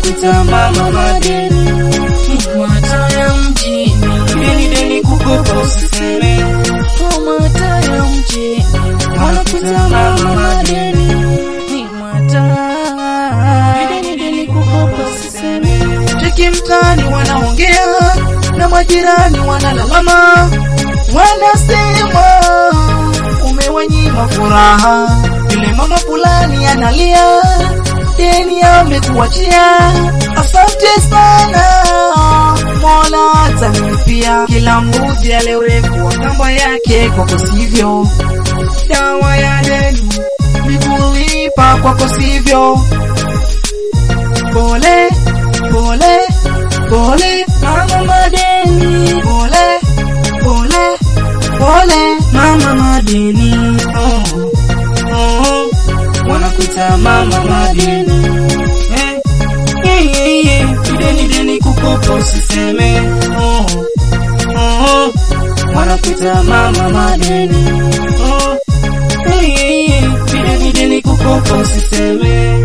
wanakuita mama madeni, Mataya mjini, deni deni kukopa usiseme, oh mataya mjini, wanakuita mama madeni, ni mataya. deni deni kukopa usiseme. Cheki mtaani wanaongea na majirani wanalalama, wanasema umewanyima furaha, yule mama fulani analia, deni amekuachia. Asante sana Mola atanilipia, kila mbuzi ale urefu wa kamba yake, kwako sivyo. Dawa ya deni ni kulipa, kwako sivyo. Pole pole pole mama madeni, pole pole pole mama madeni, oh, oh, wanakuita mama madeni eh, eh, eh, eh, deni deni kukopa usiseme, oh, oh, wanakuita mama madeni, oh, eh, eh, eh, deni deni kukopa usiseme.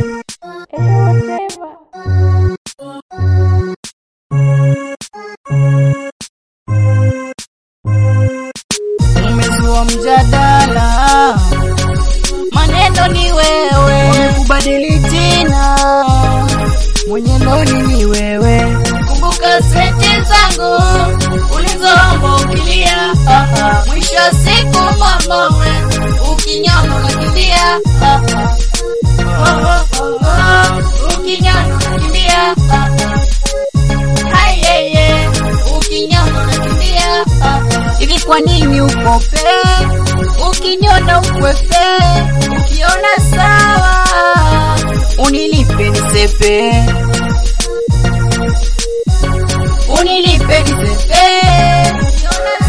Umezua mjadala, maneno ni wewe, Wamekubadili jina mwenye loni ni wewe, kumbuka senti zangu ulizoomba ukilia, ah, ah. mwisho wa siku mama we ukinyama unakimbia, ah, ah. Oh, oh, oh, oh. ukinyama unakimbia, ah, ah. Hai, yeah, yeah. ukinyama unakimbia, ah, ah. hivi kwa nini ukope ukinyona ukwepe ukiona sawa unilipe nisepe unilipe nisepe ukiona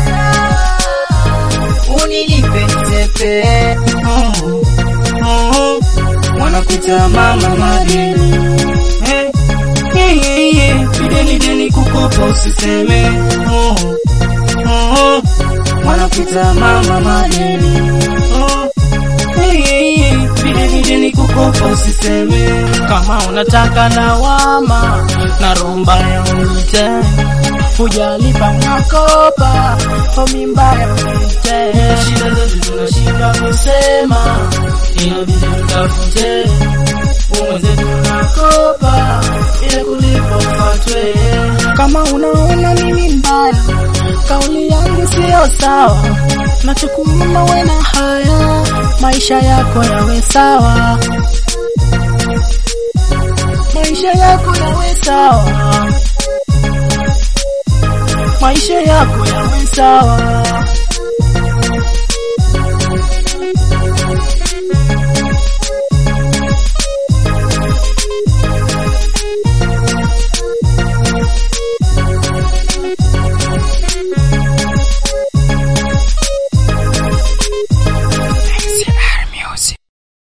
sawa unilipe nisepe oh, oh, wanakuita mama madeni eh, eh, eh, eh, deni deni kukopa usiseme, oh, oh, wanakuita mama madeni oh, eh, eh, eh, deni deni kukopa usiseme, kama unataka lawama na romba ya unite hujalipa makopa homi mbaya unite shida zetu tunashinda kusema, inabidi tutafute umwenzetu nakopa ile kulipa ufatwe kama unaona mimi mbaya kauli yangu siyo sawa nachokuomba we na haya maisha yako yawe sawa maisha yako yawe sawa maisha yako yawe sawa